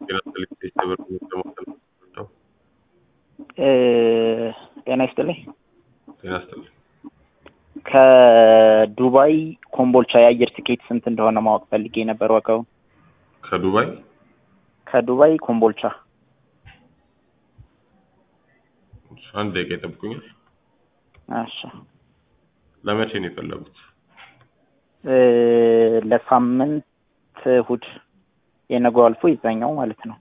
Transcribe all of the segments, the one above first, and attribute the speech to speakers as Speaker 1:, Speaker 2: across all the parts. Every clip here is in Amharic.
Speaker 1: ጤና ይስጥልኝ ክብር ለማስተላለፍ ነው።
Speaker 2: ጤና ይስጥልኝ።
Speaker 1: ጤና ይስጥልኝ።
Speaker 2: ከዱባይ ኮምቦልቻ የአየር ትኬት ስንት እንደሆነ ማወቅ ፈልጌ ነበር ዋጋው።
Speaker 1: ከዱባይ
Speaker 2: ከዱባይ ኮምቦልቻ
Speaker 1: አንድ ደቂቃ ይጠብቁኛል።
Speaker 2: እሺ
Speaker 1: ለመቼ ነው የፈለጉት?
Speaker 2: እ ለሳምንት እሑድ የነገው አልፎ ይዛኛው ማለት ነው።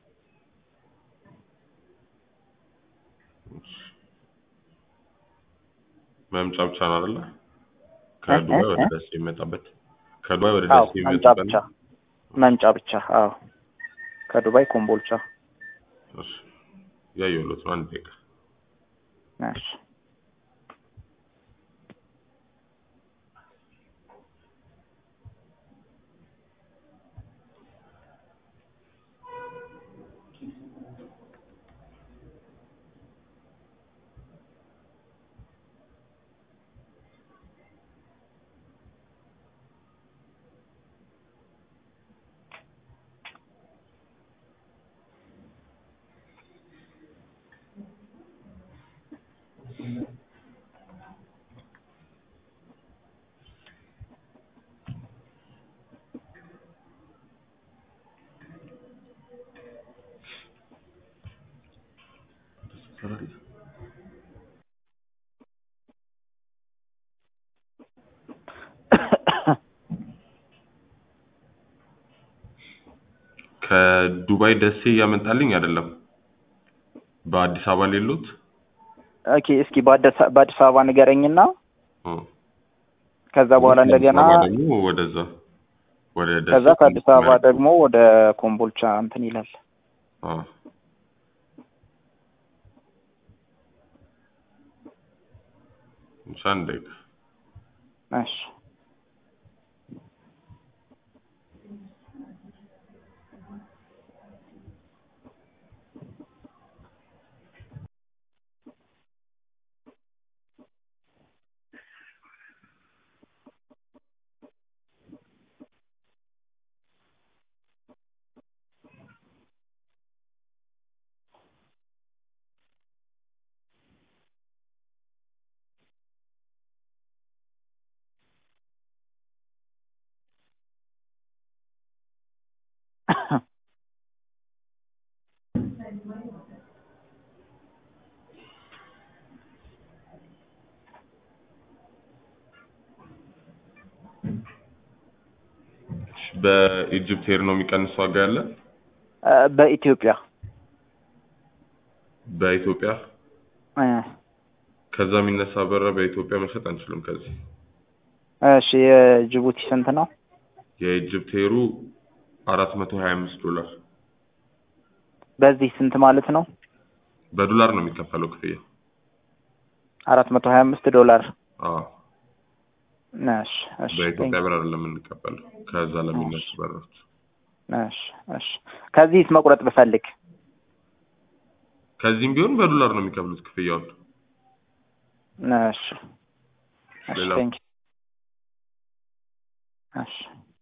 Speaker 1: መምጫ ብቻ ነው አይደለ? ከዱባይ ወደ ደሴ የሚመጣበት ከዱባይ ወደ
Speaker 2: አዎ
Speaker 1: ደሴ
Speaker 2: መምጫ
Speaker 1: የሚመጣበት
Speaker 2: ብቻ መምጫ ብቻ። አዎ ከዱባይ ኮምቦልቻ።
Speaker 1: እሺ ያየሁት ነው። አንድ ደቂቃ
Speaker 2: እሺ
Speaker 1: ከዱባይ ደሴ እያመጣልኝ አይደለም። በአዲስ አበባ ሌሉት
Speaker 2: ኦኬ እስኪ በአዲስ በአዲስ አበባ ንገረኝና ከዛ በኋላ እንደገና
Speaker 1: ደግሞ ወደዛ ወደ ደሴ
Speaker 2: ከዛ ከአዲስ አበባ ደግሞ ወደ ኮምቦልቻ እንትን ይላል።
Speaker 1: አዎ። እሺ፣ አንድ ደቂቃ
Speaker 2: እሺ
Speaker 1: እሺ፣ በኢጅፕት ኤር ነው የሚቀንስ ዋጋ ያለ
Speaker 2: እ በኢትዮጵያ
Speaker 1: በኢትዮጵያ
Speaker 2: እ
Speaker 1: ከዛ የሚነሳ በረ በኢትዮጵያ መሸጥ አንችልም። ከዚህ
Speaker 2: እሺ የጅቡቲ ስንት ነው?
Speaker 1: የኢጅፕት ኤሩ አራት መቶ ሀያ አምስት ዶላር
Speaker 2: በዚህ ስንት ማለት ነው?
Speaker 1: በዶላር ነው የሚከፈለው ክፍያ።
Speaker 2: አራት መቶ ሀያ አምስት ዶላር።
Speaker 1: አዎ
Speaker 2: እሺ እሺ
Speaker 1: በኢትዮጵያ ብር አይደለም የምንቀበለው ከዛ ለሚነሱ በሮች።
Speaker 2: እሺ እሺ ከዚህስ መቁረጥ ብፈልግ
Speaker 1: ከዚህም ቢሆን በዶላር ነው የሚከፍሉት ክፍያውን።
Speaker 2: እሺ እሺ
Speaker 1: ሌላ?
Speaker 2: ቴንክ እሺ